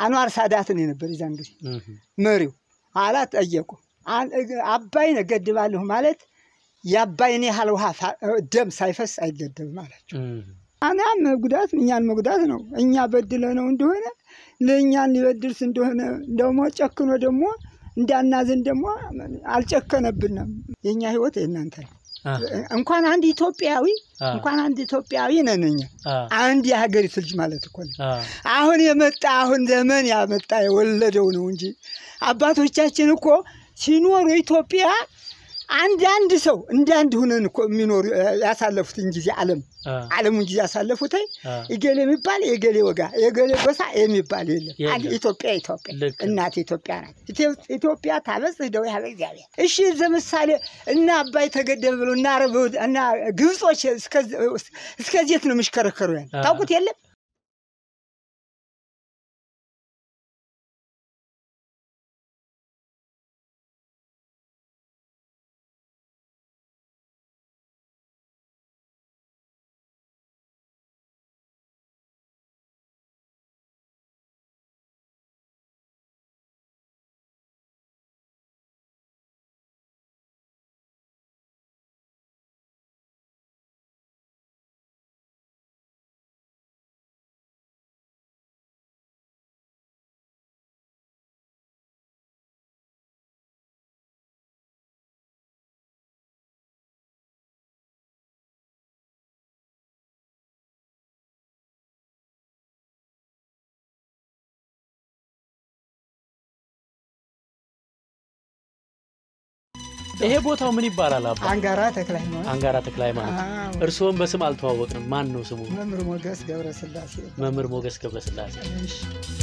አንዋር ሳዳትን የነበር የዛን ጊዜ እህ፣ መሪው ኋላ ጠየቁ። አን- እግ- አባይን እገድባለሁ ማለት የአባይን ያህል ውሃ ፋ- ደም ሳይፈስ አይገደብም አላቸው። እህ፣ አና መጉዳት እኛን መጉዳት ነው። እኛ በድለ ነው እንደሆነ ለእኛን ሊበድልስ እንደሆነ ደግሞ ጨክኖ ደግሞ እንዳናዝን ደግሞ አልጨከነብንም። የእኛ ህይወት የእናንተ ነው። አ፣ እንኳን አንድ ኢትዮጵያዊ አ፣ እንኳን አንድ ኢትዮጵያዊ ነን እኛ አ፣ አንድ የሀገሪቱ ልጅ ማለት እኮ ነው። አ፣ አሁን የመጣ አሁን ዘመን ያመጣ የወለደው ነው እንጂ አባቶቻችን እኮ ሲኖሩ ኢትዮጵያ አንድ አንድ ሰው እንደ አንድ ሁነን እኮ የሚኖሩ ያሳለፉትን ጊዜ ዓለም አ፣ ዓለሙን ጊዜ ያሳለፉት አ፣ የገሌ የሚባል የገሌ ወጋ የገሌ ጎሳ የሚባል የለም። የለም። አንድ ኢትዮጵያ ኢትዮጵያ ልክ ነው። እናት ኢትዮጵያ ናት። ኢትዮ- ኢትዮጵያ ታበጽሕ እደዊሃ በእግዚአብሔር። እሺ ለምሳሌ እና አባይ ተገደበ ብሎ እና አረብ እና ግብጾች እስከዚት ነው የሚሽከረከሩ ያለ አ። ታውቁት የለም ይሄ ቦታው ምን ይባላል አባ? አንጋራ ተክለ ሃይማኖት አንጋራ ተክለ ሃይማኖት። አዎ። እርስዎም በስም አልተዋወቅንም። ማን ነው ስሙ? መምህር ሞገስ ገብረስላሴ መምህር ሞገስ ገብረስላሴ። እሺ።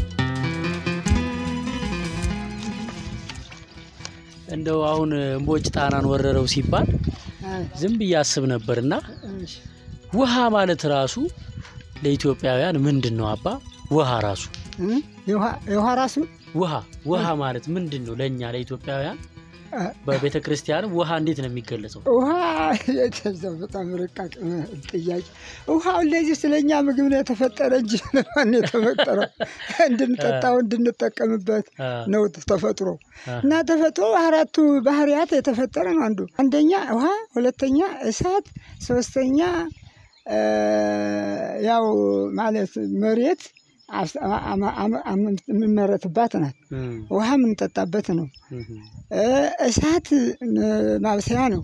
እንደው አሁን እምቦጭ ጣናን ወረረው ሲባል አይ፣ ዝም ብዬ አስብ ነበርና እሺ። ውሃ ማለት ራሱ ለኢትዮጵያውያን ምንድን ነው አባ? ውሃ ራሱ እ? የውሃ- የውሃ ራሱ ውሃ ውሃ ማለት ምንድን ነው ለእኛ ለኢትዮጵያውያን? አ፣ በቤተ ክርስቲያን ውሃ እንዴት ነው የሚገለጸው? ውሃ የተዛው በጣም ርቃቅ ጥያቄ። ውሃው እንደዚህ ስለኛ ምግብ ነው የተፈጠረ እንጂ ለማን ነው የተፈጠረው? እንድንጠጣው እንድንጠቀምበት አ፣ ነው ተፈጥሮ አ፣ እና ተፈጥሮ አራቱ ባህሪያት የተፈጠረ ነው። አንዱ አንደኛ ውሃ፣ ሁለተኛ እሳት፣ ሶስተኛ እ፣ ያው ማለት መሬት አስ- አማ- አማ- አማ- የምንመረትባት ናት። እም፣ ውሃ የምንጠጣበት ነው። እም፣ እ፣ እሳት እ፣ ማብሰያ ነው።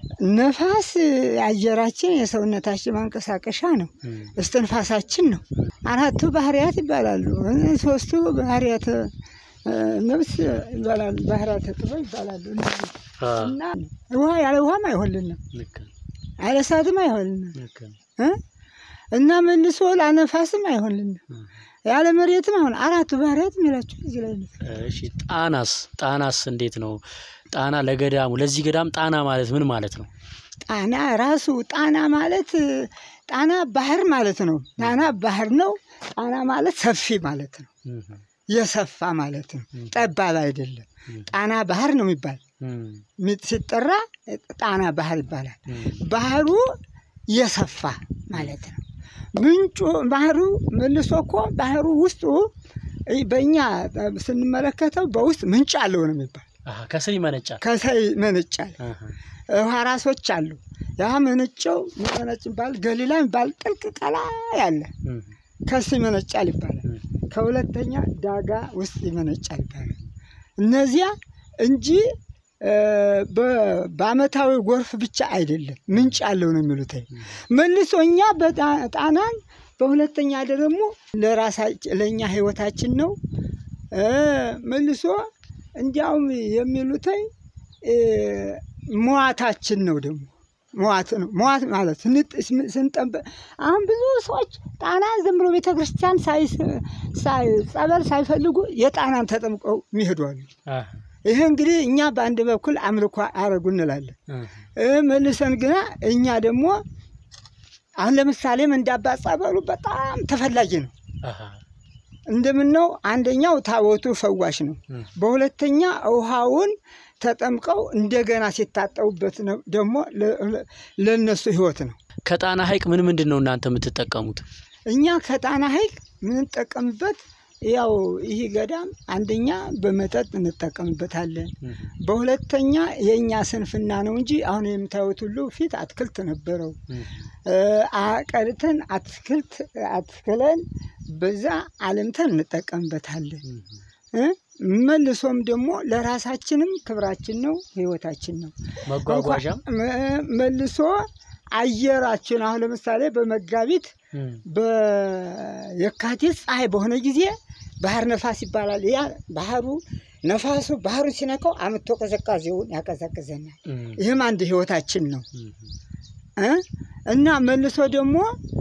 ነፋስ አየራችን የሰውነታችን ማንቀሳቀሻ ነው። እም፣ እስትንፋሳችን ነው። አራቱ ባህሪያት ይባላሉ። እ፣ ሶስቱ ባህሪያት እ፣ ነፍስ ይባላሉ። ባህሪያተ ጥበብ ይባላሉ። እነዚህ አ፣ እና ውሃ ያለ ውሃም አይሆንልንም፣ ልክ ነው፣ ያለ እሳትም አይሆንልንም ልክ ነው። እ? እና መልሶ ላነፋስም አይሆንልንም፣ እም። ያለ መሬትም አይሆን። አራቱ ባህሪያት የሚላቸው እዚህ ላይ ነው። እሺ ጣናስ ጣናስ እንዴት ነው? ጣና ለገዳሙ ለዚህ ገዳም ጣና ማለት ምን ማለት ነው? ጣና ራሱ ጣና ማለት ጣና ባህር ማለት ነው። ጣና ባህር ነው። ጣና ማለት ሰፊ ማለት ነው። እም፣ የሰፋ ማለት ነው። ጠባብ አይደለም። እም፣ ጣና ባህር ነው የሚባል እም፣ ሚ- ሲጠራ ጣና ባህር ይባላል። እም፣ ባህሩ የሰፋ ማለት ነው። ምንጩ ባህሩ መልሶ እኮ ባህሩ ውስጡ እ- በእኛ ስንመለከተው በውስጥ ምንጭ አለው ነው የሚባል አሃ፣ ከስር ይመነጫል። ከሳይ መንጫል አሃ፣ ውሃ ራሶች አሉ። ያ መንጨው መነጭ ይባል ገሊላ የሚባል ጥልቅ ቀላ ያለ እም፣ ከስ ይመነጫል ይባላል። እም፣ ከሁለተኛ ዳጋ ውስጥ ይመነጫል ይባላል። እነዚያ እንጂ እ፣ በ- በአመታዊ ጎርፍ ብቻ አይደለም ምንጭ አለው ነው የሚሉት። መልሶ እኛ በጣ- ጣናን በሁለተኛ ደግሞ ለራሳችን ለእኛ ህይወታችን ነው እ፣ መልሶ እንዲያውም የሚሉትኝ እ፣ መዋታችን ነው ደግሞ መዋት ነው። መዋት ማለት ስንጥ- ስን- ስንጠበ አሁን ብዙ ሰዎች ጣናን ዝም ብሎ ቤተ ክርስቲያን ሳይ- ሳይ- ጸበል ሳይፈልጉ የጣናን ተጠምቀው የሚሄዱ አሉ። አሃ፣ ይህ እንግዲህ እኛ በአንድ በኩል አምልኮ አረጉ እንላለን አሃ፣ እ፣ መልሰን ግና እኛ ደግሞ አሁን ለምሳሌም እንዳባ ጸበሉ በጣም ተፈላጊ ነው። አሃ፣ እንደምነው አንደኛው ታቦቱ ፈዋሽ ነው። እም፣ በሁለተኛ ውሃውን ተጠምቀው እንደገና ሲታጠቡበት ነው ደግሞ ለ- ለ- ለእነሱ ህይወት ነው። ከጣና ሐይቅ ምን ምንድን ነው እናንተ የምትጠቀሙት? እኛ ከጣና ሐይቅ የምንጠቀምበት ያው ይህ ገዳም አንደኛ በመጠጥ እንጠቀምበታለን። በሁለተኛ የእኛ ስንፍና ነው እንጂ አሁን የምታዩት ሁሉ ፊት አትክልት ነበረው። አቀልተን አትክልት አትክለን በዛ አልምተን እንጠቀምበታለን። መልሶም ደግሞ ለራሳችንም ክብራችን ነው፣ ህይወታችን ነው። መጓጓዣም መልሶ አየራችን አሁን ለምሳሌ በመጋቢት በየካቲት ፀሐይ በሆነ ጊዜ ባህር ነፋስ ይባላል። ያ ባህሩ ነፋሱ ባህሩን ሲነካው አምቶ ቅዝቃዜውን ያቀዘቅዘናል። ይህም አንድ ህይወታችን ነው እና መልሶ ደግሞ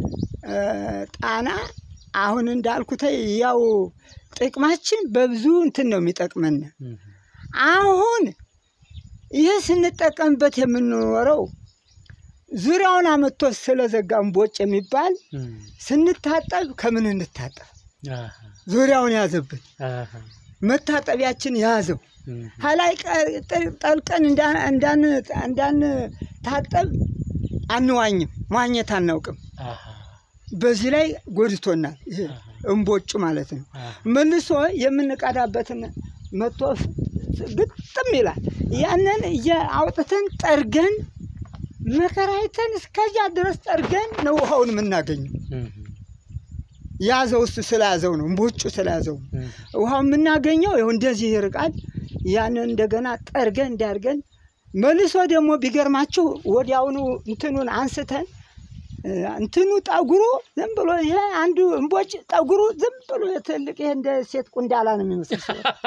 ጣና አሁን እንዳልኩት ያው ጥቅማችን በብዙ እንትን ነው የሚጠቅመን። አሁን ይህ ስንጠቀምበት የምንኖረው ዙሪያውን አመቶ ስለዘጋ እምቦጭ የሚባል ስንታጠብ ከምን እንታጠብ ዙሪያውን ያዘብን መታጠቢያችን ያዘው ሀላይ ጠልቀን እንዳንታጠብ አንዋኝም፣ መዋኘት አናውቅም። በዚህ ላይ ጎድቶናል። ይሄ እምቦጩ ማለት ነው። መልሶ የምንቀዳበትን መቶ ግጥም ይላል። ያንን አውጥተን ጠርገን መከራይተን እስከዚያ ድረስ ጠርገን ነው ውሃውን የምናገኘው። ያዘው እሱ ስለያዘው ነው፣ እምቦጩ ስለያዘው ነው። ውሃው የምናገኘው ይኸው እንደዚህ ይርቃል። ያንን እንደገና ጠርገን እንዲያርገን መልሶ ደግሞ ቢገርማችሁ ወዲያውኑ እንትኑን አንስተን እንትኑ ጠጉሩ ዝም ብሎ ይሄ አንዱ እምቦጭ ጠጉሩ ዝም ብሎ ትልቅ ይሄ እንደ ሴት ቁንዳላ ነው የሚመስል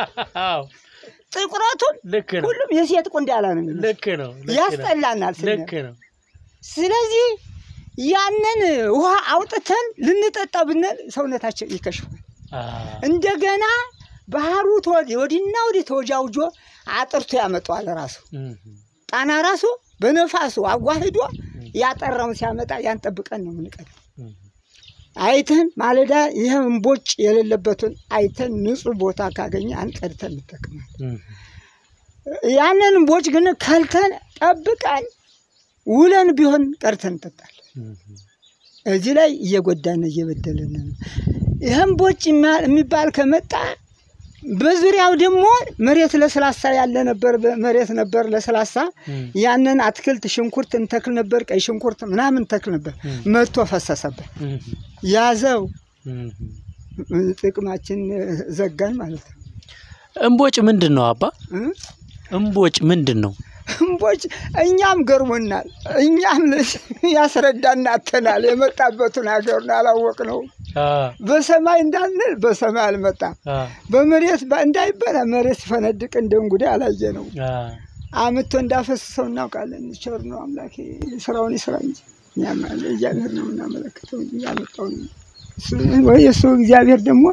ጥቁረቱም ሁሉም የሴት ቁንዳላ ነው የሚመስል ልክ ነው። ያስጠላናል። ልክ ነው። ስለዚህ ያንን ውሃ አውጥተን ልንጠጣ ብንል ሰውነታችን ይከሽፋል። እንደገና ባህሩ ወዲና ወዲህ ተወጃውጆ አጥርቶ ያመጣዋል። ራሱ ጣና ራሱ በነፋሱ አጓሂዶ ያጠራውን ሲያመጣ ያን ጠብቀን ነው የምንቀደው። አይተን ማለዳ ይህ እምቦጭ የሌለበትን አይተን ንጹህ ቦታ ካገኘ አንቀድተን እንጠቅማለን። ያንን እምቦጭ ግን ከልተን ጠብቀን ውለን ቢሆን ቀድተን እንጠጣለን። እዚህ ላይ እየጎዳን እየበደልን ነው። ይህ እምቦጭ የሚባል ከመጣ በዙሪያው ደግሞ መሬት ለስላሳ ያለ ነበር፣ መሬት ነበር ለስላሳ። ያንን አትክልት ሽንኩርት እንተክል ነበር፣ ቀይ ሽንኩርት ምናምን ተክል ነበር። መጥቶ ፈሰሰበት፣ ያዘው፣ ጥቅማችን ዘጋን ማለት ነው። እምቦጭ ምንድን ነው አባ? እምቦጭ ምንድን ነው? እምቦጭ እኛም ገርሞናል። እኛም ያስረዳን አጥተናል። የመጣበትን ሀገሩን አላወቅነውም። በሰማይ እንዳንል በሰማይ አልመጣም። በመሬት እንዳይበላ መሬት ሲፈነድቅ እንደ እንጉዳይ አላየ ነው። አምቶ እንዳፈስሰው እናውቃለን። ቸር ነው አምላክ ስራውን ይስራ እንጂ እግዚአብሔር ነው እናመለክተው እንጂ ያመጣው ወይ እሱ እግዚአብሔር ደግሞ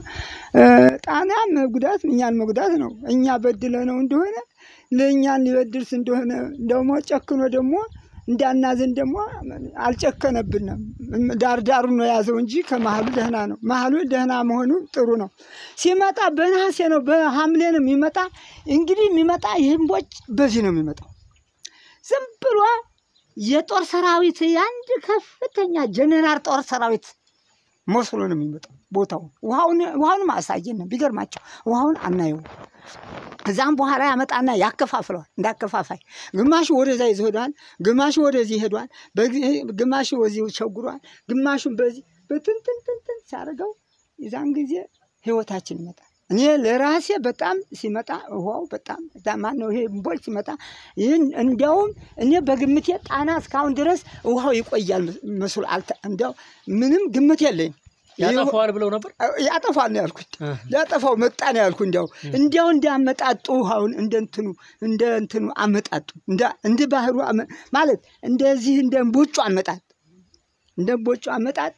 ጣናም መጉዳት እኛን መጉዳት ነው። እኛ በድለ ነው እንደሆነ ለእኛን ሊበድልስ እንደሆነ ደግሞ ጨክኖ ደግሞ እንዳናዝን ደግሞ አልጨከነብንም። ዳር ዳሩ ነው የያዘው እንጂ ከመሀሉ ደህና ነው። መሀሉ ደህና መሆኑ ጥሩ ነው። ሲመጣ በነሐሴ ነው በሐምሌ ነው የሚመጣ። እንግዲህ የሚመጣ ይህ እምቦጭ በዚህ ነው የሚመጣው። ዝም ብሎ የጦር ሰራዊት የአንድ ከፍተኛ ጀኔራል ጦር ሰራዊት መስሎ ነው የሚመጣው። ቦታው ውሃውንም አሳየን። ቢገርማቸው ውሃውን አናየው። ከዛም በኋላ ያመጣና ያከፋፍለዋል። እንዳከፋፋይ ግማሹ ወደዛ ይሄዷል፣ ግማሹ ወደዚህ ይሄዷል፣ ግማሹ ወዚህ ቸጉሯል፣ ግማሹን በዚህ በትንትንትንትን ሲያደርገው የዛን ጊዜ ህይወታችን ይመጣል። እኔ ለራሴ በጣም ሲመጣ ውሃው በጣም ማን ነው ይሄ እምቦጭ ሲመጣ ይህን እንዲያውም እኔ በግምቴ ጣና እስካሁን ድረስ ውሃው ይቆያል መስሎ እንዲያው ምንም ግምት የለኝ ያጠፋዋል ብለው ነበር። ያጠፋል ነው ያልኩት። ሊያጠፋው መጣ ነው ያልኩ። እንዲያው እንዲያው እንዳመጣጡ ውሃውን እንደ እንትኑ እንደ እንትኑ አመጣጡ እንደ ባህሩ ማለት እንደዚህ እንደ እምቦጩ አመጣጥ እንደ እምቦጩ አመጣጥ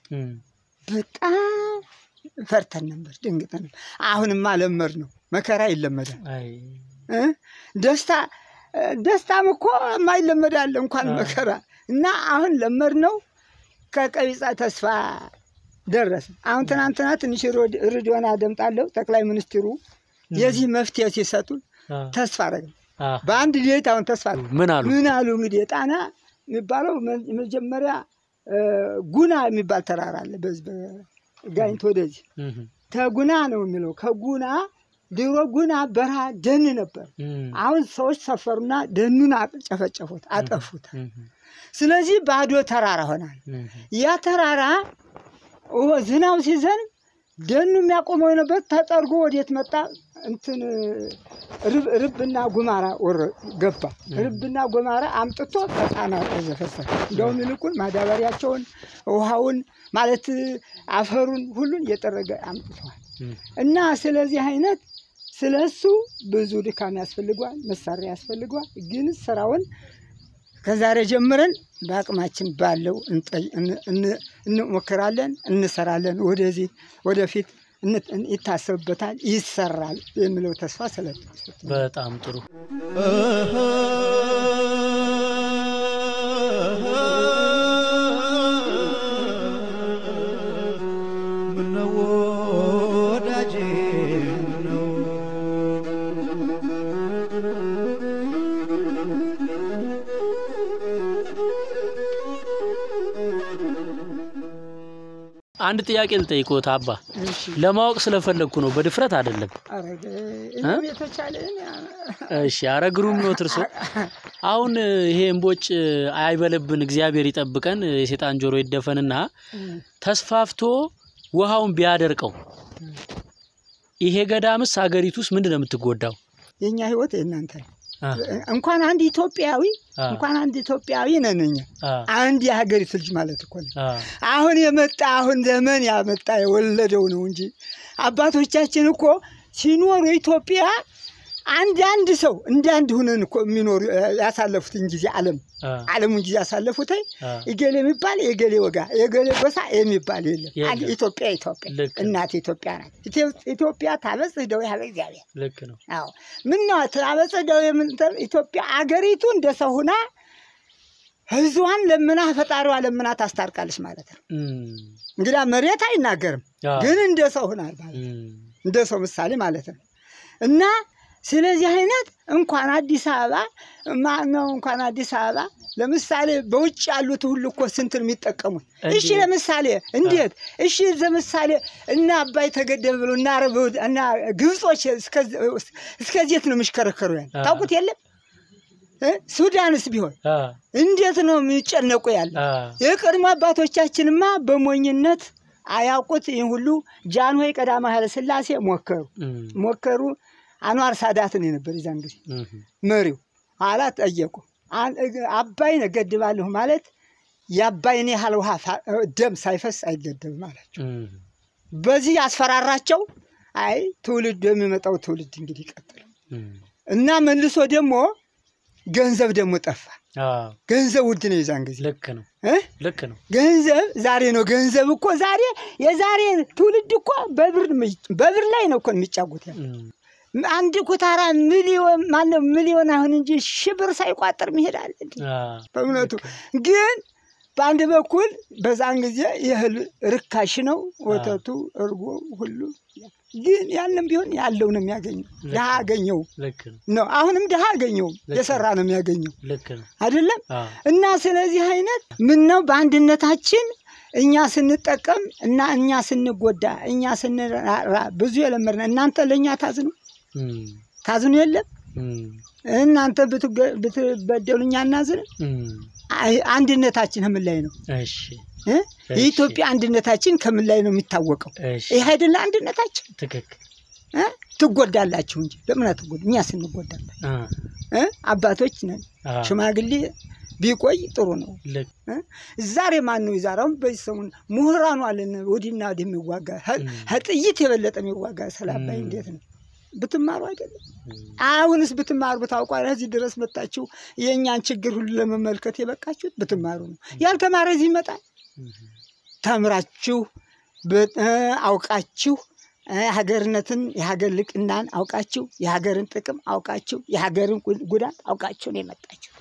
በጣም ፈርተን ነበር፣ ደንግጠን ነበር። አሁንማ ለመድ ነው። መከራ ይለመዳል። ደስታ ደስታም እኮ የማይለመድ አለ እንኳን መከራ እና አሁን ለመድ ነው። ከቀቢጸ ተስፋ ደረሰ። አሁን ትናንትና ትንሽ ሬዲዮን አደምጣለሁ። ጠቅላይ ሚኒስትሩ የዚህ መፍትሄ ሲሰጡ ተስፋ አደረግ በአንድ ሌሊት አሁን ተስፋ ምን አሉ ምን አሉ እንግዲህ ጣና የሚባለው መጀመሪያ ጉና የሚባል ተራራ አለ። በዚህ በጋይንት ወደዚህ ተጉና ነው የሚለው ከጉና ድሮ ጉና በረሃ ደን ነበር። እም፣ አሁን ሰዎች ሰፈሩና ደኑን ጨፈጨፉት፣ አጠፉት። እም፣ ስለዚህ ባዶ ተራራ ሆናል። እም፣ ያ ተራራ ኦ ዝናብ ሲዘንብ ደኑ የሚያቆመው የነበር ተጠርጎ ወዴት መጣ? እንትን ርብ ርብና ጉማራ ወረ ገባ። ርብና ጉማራ አምጥቶ ከጣና ዘፈሰሰ። እንደውም ይልቁን ማዳበሪያቸውን፣ ውሃውን ማለት አፈሩን ሁሉን እየጠረገ አምጥተዋል። እም። እና ስለዚህ አይነት ስለ እሱ ብዙ ድካም ያስፈልገዋል፣ መሳሪያ ያስፈልገዋል። ግን ስራውን ከዛሬ ጀምረን በአቅማችን ባለው እንጠይ- እን- እን- እንሞክራለን፣ እንሰራለን። ወደዚህ ወደፊት እን- ይታሰብበታል፣ ይሰራል የሚለው ተስፋ ስለ በጣም ጥሩ ምነው ወዳጄ ምነው አንድ ጥያቄ ልጠይቅዎት አባ እሺ፣ ለማወቅ ስለፈለግኩ ነው በድፍረት አይደለም አረገ እኔም የተቻለን እሺ አረ ግሩም ነው እርሶ አሁን ይሄ እምቦጭ አይበልብን እግዚአብሔር ይጠብቀን የሴጣን ጆሮ ይደፈንና ተስፋፍቶ ውሃውን ቢያደርቀው ይሄ ገዳምስ ሀገሪቱ ውስጥ ምንድን ነው የምትጎዳው የእኛ ህይወት የእናንተ ነው። አ፣ እንኳን አንድ ኢትዮጵያዊ አ፣ እንኳን አንድ ኢትዮጵያዊ ነን እኛ አ፣ አንድ የሀገሪቱ ልጅ ማለት እኮ ነው። አ፣ አሁን የመጣ አሁን ዘመን ያመጣ የወለደው ነው እንጂ አባቶቻችን እኮ ሲኖሩ ኢትዮጵያ አንድ አንድ ሰው እንደ አንድ ሁነን እኮ የሚኖሩ ያሳለፉትን ጊዜ ዓለም አ፣ ዓለሙን ጊዜ ያሳለፉት አ፣ እገሌ የሚባል የገሌ ወጋ የገሌ ጎሳ የሚባል የለም። የለም። አንድ ኢትዮጵያ ኢትዮጵያ ልክ ነው። እናት ኢትዮጵያ ናት። ኢትዮ- ኢትዮጵያ ታበጽሕ ደዌ ኀበ እግዚአብሔር። ልክ ነው አዎ ምን ነው ታበጽሕ ደዌ የምንለው ኢትዮጵያ አገሪቱ እንደ ሰው ሁና ህዝቧን ለምና ፈጣሪዋ ለምና ታስታርቃለች ማለት ነው። እም፣ እንግዳ መሬት አይናገርም፣ አ፣ ግን እንደ ሰው ሁናል ማለት ነው። እም፣ እንደ ሰው ምሳሌ ማለት ነው። እና ስለዚህ አይነት እንኳን አዲስ አበባ ማነው እንኳን አዲስ አበባ ለምሳሌ በውጭ ያሉት ሁሉ እኮ ስንት ነው የሚጠቀሙት? እሺ እንዴት? ለምሳሌ እንዴት? እሺ ለምሳሌ እና አባይ ተገደበ ብሎ እና አረብ እና ግብጾች እስከዚት ነው የሚሽከረከሩ ያለ አ። ታውቁት የለም እ? ሱዳንስ ቢሆን አ፣ እንዴት ነው የሚጨነቁ ያለ አ፣ የቀድሞ አባቶቻችንማ በሞኝነት አያውቁት ይህን ሁሉ ጃንሆይ ቀዳማዊ ኃይለ ሥላሴ ሞከሩ እም፣ ሞከሩ። አንዋር ሳዳትን የነበር የዛን ጊዜ እም፣ መሪው ኋላ ጠየቁ። አን- እግ- አባይን እገድባለሁ ማለት የአባይን ያህል ውሃ ፋ- ደም ሳይፈስ አይገደብም አላቸው። እም፣ በዚህ ያስፈራራቸው። አይ ትውልድ የሚመጣው ትውልድ እንግዲህ ይቀጥል እም፣ እና መልሶ ደግሞ ገንዘብ ደግሞ ጠፋ። አ፣ ገንዘብ ውድ ነው የዛን ጊዜ ልክ ነው እ? ልክ ነው ገንዘብ ዛሬ ነው። ገንዘብ እኮ ዛሬ የዛሬ ትውልድ እኮ በብር በብር ላይ ነው እኮ የሚጫወት ያለው። እም፣ አንድ ኩታራ ሚሊዮን ማነው ሚሊዮን አሁን እንጂ ሺህ ብር ሳይቋጠር ይሄዳል እንዴ? አ፣ በእውነቱ ልክ ነው። ግን በአንድ በኩል በዛን ጊዜ የእህል ርካሽ ነው፣ ወተቱ፣ እርጎ ሁሉ ግን ያንም ቢሆን ያለው ነው የሚያገኘው። ድሃ አገኘው ልክ ነው ነው። አሁንም ድሃ አገኘው ልክ የሰራ ነው የሚያገኘው ልክ ነው አይደለም። አ፣ እና ስለዚህ አይነት ምን ነው በአንድነታችን እኛ ስንጠቀም እና እኛ ስንጎዳ እኛ ስንራራ ብዙ የለመድን እናንተ ለእኛ ታዝኑ እም፣ ታዝኑ የለም እም፣ እናንተ ብትገ- ብትበደሉ እኛ እናዝንም። እም፣ አይ- አንድነታችን ከምን ላይ ነው እሺ እ? የኢትዮጵያ አንድነታችን ከምን ላይ ነው የሚታወቀው? እሺ ይህ አይደለ አንድነታችን ትክክል እ? ትጎዳላችሁ እንጂ ለምን አትጎዱ? እኛ ስንጎዳለን አ፣ እ? አባቶች ነን። አ፣ ሽማግሌ ቢቆይ ጥሩ ነው። ልክ እ? ዛሬ ማን ነው የዛሬውን በዚህ ሰሙን ምሁራኑ አለን ወዲና ወዲህ የሚዋጋ ሀ- እም። ከጥይት የበለጠ የሚዋጋ ስለ አባይ እም። እንዴት ነው ብትማሩ አይደለም እም፣ አሁንስ ብትማሩ ብታውቋ እዚህ ድረስ መጣችሁ የእኛን ችግር ሁሉ ለመመልከት የበቃችሁት ብትማሩ ነው። ያልተማረ እዚህ ይመጣል። እም፣ ተምራችሁ በ- እ፣ አውቃችሁ እ፣ ሀገርነትን የሀገር ልቅናን አውቃችሁ የሀገርን ጥቅም አውቃችሁ የሀገርን ጉ- ጉዳት አውቃችሁ ነው የመጣችሁ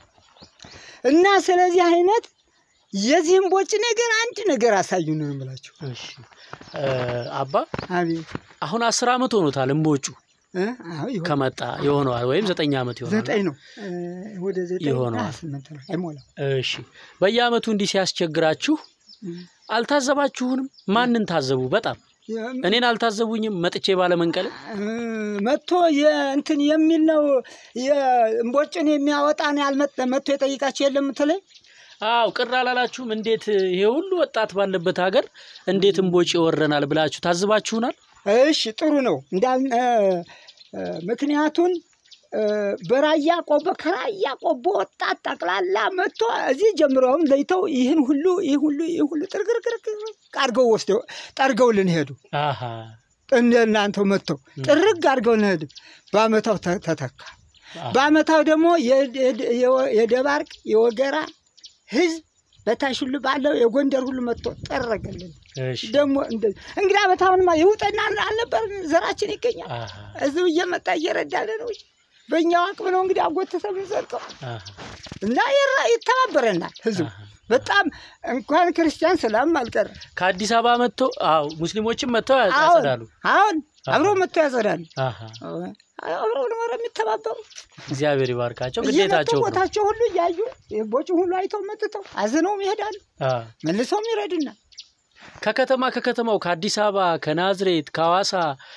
እና ስለዚህ አይነት የዚህም ቦጭ ነገር አንድ ነገር አሳዩን ነው የምላችሁ። እሺ እ፣ አባ አቤት አሁን አስር ዓመት ሆኖታል እምቦጩ እ? አዎ ይሆን ከመጣ ይሆነዋል ወይም ዘጠኝ ዓመት ይሆናል ዘጠኝ ነው እ፣ ወደ ዘጠኝ ይሆነዋል። አ፣ ስምንት ነው አይሞላም። እሺ በየዓመቱ እንዲህ ሲያስቸግራችሁ እም። አልታዘባችሁንም? ማንን ታዘቡ? በጣም እኔን አልታዘቡኝም መጥቼ ባለመንቀል መጥቶ የእንትን የሚል ነው የእምቦጭን የሚያወጣን ያልመጠ መጥቶ የጠይቃቸው የለም ምትለኝ አው ቅር አላላችሁም? እንዴት ይሄ ሁሉ ወጣት ባለበት ሀገር እንዴት እምቦጭ ይወረናል ብላችሁ ታዝባችሁናል? እሺ ጥሩ ነው እንዳል እ፣ እ፣ ምክንያቱን እ፣ በራያ ቆቦ ከራያ ቆቦ ወጣት ጠቅላላ መጥቶ እዚህ ጀምረውም ለይተው ይህን ሁሉ ይህ ሁሉ ይህ ሁሉ ጥርግርግር አድርገው ወስደው ጠርገውልን ሄዱ። አሃ እንደ እናንተው መጥተው ጥርግ አድርገውልን ሄዱ። በአመታው ተ- ተተካ። አዎ። በአመታው ደግሞ የድ- የድ- የወ- የደባርቅ የወገራ ህዝብ በታች ሁሉ ባለው የጎንደር ሁሉ መጥቶ ጠረገልን። እሺ ደግሞ እንደዚህ እንግዲህ አመት አሁንማ የውጠና አልነበር ዘራችን ይገኛል። አሃ እዚሁ እየመጣ እየረዳለ ነው እንጂ በእኛው አቅም ነው እንግዲህ አጎተተ የምንዘልቀው አሃ እና ይራ- ይተባበረናል ህዝቡ አሃ። በጣም እንኳን ክርስቲያን ሰላም አልቀረ ከአዲስ አበባ መጥቶ አው ሙስሊሞችም መጥተው አሁን ያጸዳሉ። አሁን አሃ። አብሮ መጥቶ ያጸዳሉ። አሃ አብሮ ነው የሚተባበሩ እግዚአብሔር ይባርካቸው። እየመጡ ግዴታቸው ነው። ቦታቸው ሁሉ እያዩ ቦጭ ሁሉ አይተው መጥተው አዝነውም ይሄዳሉ፣ አ መልሰውም ይረዱናል። ከከተማ ከከተማው ከአዲስ አበባ ከናዝሬት ከሐዋሳ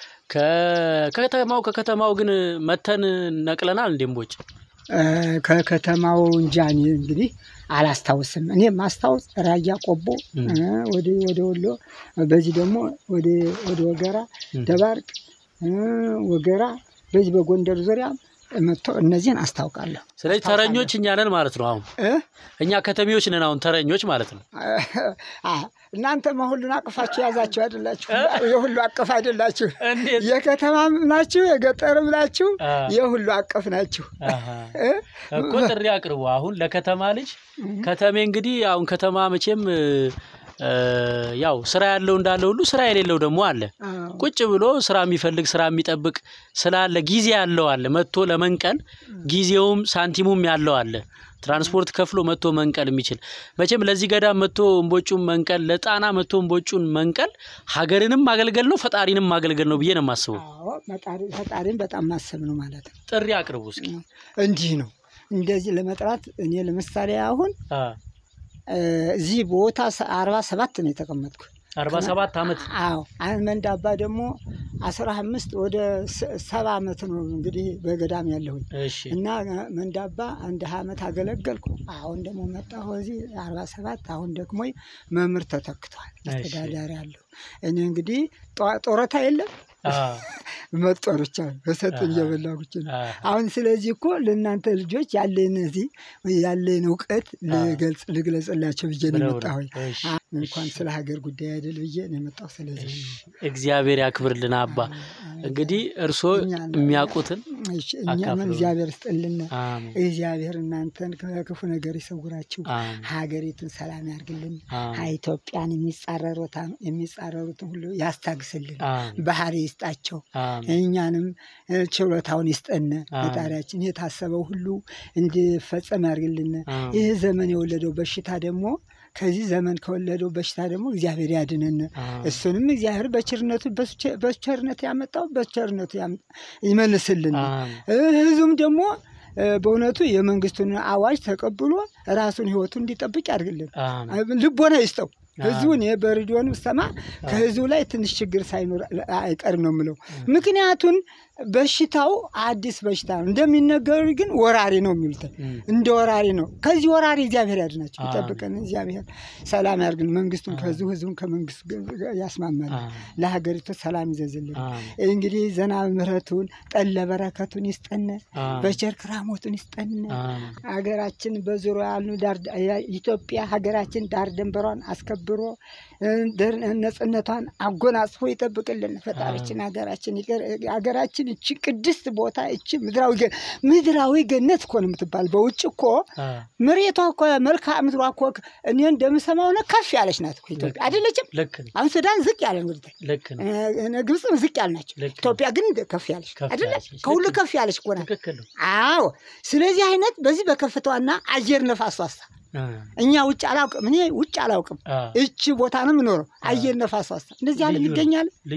ከ- ከከተማው ከከተማው ግን መተን ነቅለናል እንዴ እምቦጭ? እ፣ ከከተማው እንጃ እኔ እንግዲህ አላስታውስም። እኔ ማስታወስ ራያ ቆቦ እም። እ፣ ወደ ወደ ወሎ በዚህ ደግሞ ወደ ወደ ወገራ እም። ደባርቅ እ፣ ወገራ በዚህ በጎንደር ዙሪያ መጥቶ እነዚህን አስታውቃለሁ። ስለዚህ ተረኞች እኛ ነን ማለት ነው። አሁን እ? እኛ ከተሜዎች ነን አሁን ተረኞች ማለት ነው። አ፣ እናንተማ ሁሉን አቅፋችሁ ያዛችሁ አይደላችሁ? የሁሉ አቅፍ አይደላችሁ? እንዴት? የከተማም ናችሁ የገጠርም ናችሁ፣ አ። የሁሉ አቀፍ ናችሁ። አሃ። እ? እኮ ጥሪ አቅርቡ። አሁን ለከተማ ልጅ ከተሜ እንግዲህ አሁን ከተማ መቼም እ፣ እ፣ ያው ስራ ያለው እንዳለ ሁሉ ስራ የሌለው ደግሞ አለ። አዎ። ቁጭ ብሎ ስራ የሚፈልግ ስራ የሚጠብቅ ስላለ ጊዜ ያለው አለ። መጥቶ ለመንቀል ጊዜውም ሳንቲሙም ያለው አለ። ትራንስፖርት ከፍሎ መጥቶ መንቀል የሚችል መቼም ለዚህ ገዳም መጥቶ እምቦጩን መንቀል፣ ለጣና መጥቶ እምቦጩን መንቀል ሀገርንም ማገልገል ነው፣ ፈጣሪንም ማገልገል ነው ብዬ ነው የማስበው። አዎ ፈጣሪ- ፈጣሪን በጣም ማሰብ ነው ማለት ነው። ጥሪ አቅርቡ እስኪ። እንዲህ ነው እንደዚህ ለመጥራት እኔ ለምሳሌ አሁን አ፣ እ፣ እዚህ ቦታ ሰ- አርባ ሰባት ነው የተቀመጥኩ። አርባ ሰባት ዓመት አዎ አህመድ አባ ደግሞ አስራ አምስት ወደ ስ- ሰባ ዓመት ነው እንግዲህ በገዳም ያለሁኝ እሺ እና መንዳባ አንድ ሀያ ዓመት አገለገልኩ። አሁን ደግሞ መጣሁ እዚህ አርባ ሰባት አሁን ደግሞ መምህር ተተክቷል። እሺ። አስተዳዳሪ አለሁ እኔ እንግዲህ ጧ- ጡረታ የለም አ፣ መጦር ብቻ በሰጡኝ እየበላሁ ብቻ ነው። አ፣ አሁን ስለዚህ እኮ ለእናንተ ልጆች ያለን እዚህ ያለን እውቀት ልገልጽ ልግለጽላቸው ብዬ ነው ብለው ነው። የመጣሁኝ። እሺ፣ አ- እንኳን ስለ ሀገር ጉዳይ አይደል ብዬ ነው የመጣሁ። ስለዚህ ነው። እግዚአብሔር ያክብርልን አባ። እንግዲህ እርስዎ እኛን- የሚያውቁትን እሺ፣ እኛም አካፍሉን። እግዚአብሔር ስጥልን። አሜን እግዚአብሔር እናንተን ከክፉ ነገር ይሰውራችሁ፣ አሜን ሀገሪቱን ሰላም ያርግልን፣ አሜን ኢትዮጵያን የሚጻረሩታ- የሚጻረሩትን ሁሉ ያስታግስልን፣ አሜን ባህሪ ይስጣቸው። አሜን እኛንም እ፣ ችሎታውን ይስጠን። አሜን። ፈጣሪያችን የታሰበው ሁሉ እንዲፈጸም ያርግልን። አሜን ይህ ዘመን የወለደው በሽታ ደግሞ ከዚህ ዘመን ከወለደው በሽታ ደግሞ እግዚአብሔር ያድነን። አሜን እሱንም እግዚአብሔር በቸርነቱ በቸ- በቸርነቱ ያመጣው በቸርነቱ ያም- ይመልስልን። አሜን እ፣ ህዝቡም ደግሞ እ፣ በእውነቱ የመንግስቱን አዋጅ ተቀብሎ ራሱን ህይወቱን እንዲጠብቅ ያድርግልን። አሜን ልቦና ይስጠው። ህዝቡን እኔ በሬዲዮን ሰማ ከህዝቡ ላይ ትንሽ ችግር ሳይኖር አይቀርም ነው የምለው። ምክንያቱን በሽታው አዲስ በሽታ ነው እንደሚነገሩ ግን ወራሪ ነው የሚሉት እም፣ እንደ ወራሪ ነው። ከዚህ ወራሪ እግዚአብሔር ያድናቸው፣ አሜን። ይጠብቀን። እግዚአብሔር ሰላም ያርግን። መንግስቱን ከዚሁ ህዝቡን ከመንግስት ጋ- ያስማማል። አሜን ለሀገሪቱ ሰላም ይዘዝልን። አሜን እንግዲህ ዘናብ ምሕረቱን ጠለ በረከቱን ይስጠን፣ አሜን በቸር ክራሞቱን ይስጠን። አሜን ሀገራችን በዙሪያ ያሉ ዳር ኢትዮጵያ ሀገራችን ዳር ድንበሯን አስከብሮ እ፣ ደር- ነጽነቷን አጎናጽፎ ይጠብቅልን። ፈጣሪችን ሀገራችን ይቅር- ሀገራችን እቺ ቅድስት ቦታ እቺ ምድራዊ ገ- ምድራዊ ገነት እኮ ነው የምትባል። በውጭ እኮ አ፣ መሬቷ እኮ መልክዓ ምድሯ እኮ እኔ እንደምሰማው ነው ከፍ ያለች ናት እኮ ኢትዮጵያ አይደለችም። ልክ ነው አሁን ሱዳን ዝቅ ያለ ነው ወደታች፣ ልክ ነው እ፣ ግብፅም ዝቅ ያሉ ናቸው። ልክ ነው ኢትዮጵያ ግን ከፍ ያለች ከፍ አይደለ? ያለች ነች። ከሁሉ ልክ ነው። ከፍ ያለች እኮ ናት። ትክክል ነው አዎ ስለዚህ አይነት በዚህ በከፍታዋና አየር ነፋስ ዋሳ አ፣ እኛ ውጭ አላውቅም፣ እኔ ውጭ አላውቅም። አ፣ እቺ ቦታ ነው የምኖረው። አየር ነፋስ ዋሳ እንደዚህ ያለ ልዩ ነው። ይገኛል። ልዩ ነው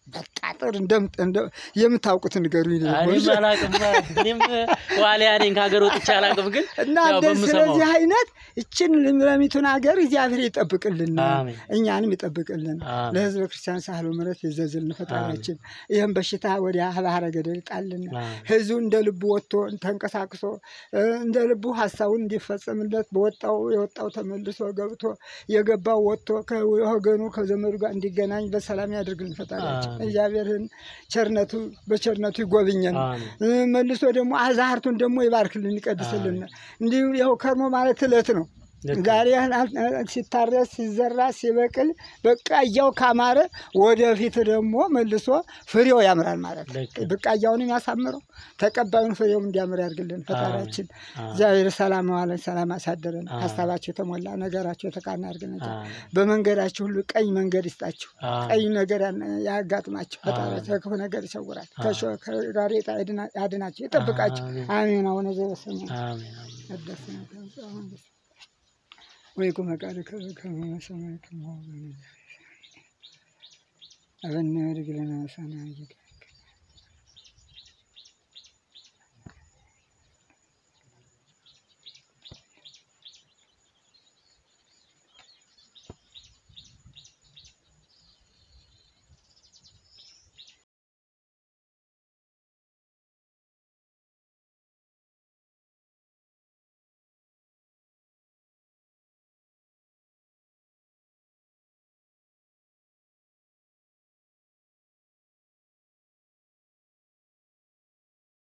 በቃ ጥር እንደም- እንደ- የምታውቁትን ንገሩኝ። እኔም አላቅም እኔም ዋሊያ ነኝ ከሀገር ወጥቼ አላቅም ግን እና ያው እንደዚህ በምሰማው ስለዚህ አይነት ይችን ለሚቱን ሀገር እግዚአብሔር ይጠብቅልን፣ አሜን። እኛንም ይጠብቅልን። አሜን። ለሕዝበ ክርስቲያን ሳህሎ ምሕረት ይዘዝልን ፈጣሪያችን። ይህም በሽታ ወዲያ ባህረ ገደል ጣልን። አሜን። ሕዝቡ እንደ ልቡ ወጥቶ ተንቀሳቅሶ እ፣ እንደ ልቡ ሀሳቡን እንዲፈጸምለት በወጣው የወጣው ተመልሶ ገብቶ የገባው ወጥቶ ከወገኑ ከዘመዱ ጋር እንዲገናኝ በሰላም ያደርግልን ፈጣሪያችን። አሜን። እግዚአብሔርን ቸርነቱ በቸርነቱ ይጎብኘን። አሜን። እ፣ መልሶ ደግሞ አዛርቱን ደግሞ ይባርክልን ይቀድስልን። እንዲሁ ይኸው ከርሞ ማለት እለት ነው። ልክ ዛሬ ሲታረስ ሲዘራ ሲበቅል በቃያው ካማረ ወደፊት ደግሞ መልሶ ፍሬው ያምራል ማለት ነው። ልክ ብቃያውንም ያሳምረው ተቀባዩን ፍሬውም እንዲያምር ያድርግልን ፈጣሪያችን። አሜን። እግዚአብሔር ሰላም ዋለን ሰላም አሳደረን። አሜን። ሀሳባቸው የተሞላ ነገራቸው የተቃና ያድርግልን። አሜን። በመንገዳችሁ ሁሉ ቀኝ መንገድ ይስጣችሁ። አሜን። ቀኝ ነገር ያን- ያጋጥማችሁ። ፈጣሪያቸው አሜን። ከክፉ ነገር ይሰውራል። አሜን። ከሾ- ከጋሬጣ ያድና- ያድናችሁ ይጠብቃችሁ። አሜን። አሜን። አቡነ ዘበሰማያት አሜን። አሜን። ቅድስት ነህ አሁን ወይ ቁመ ቃልከ በከመ በሰማይ ከማሁ በምድር አበነ ወድግለነ ሰናይ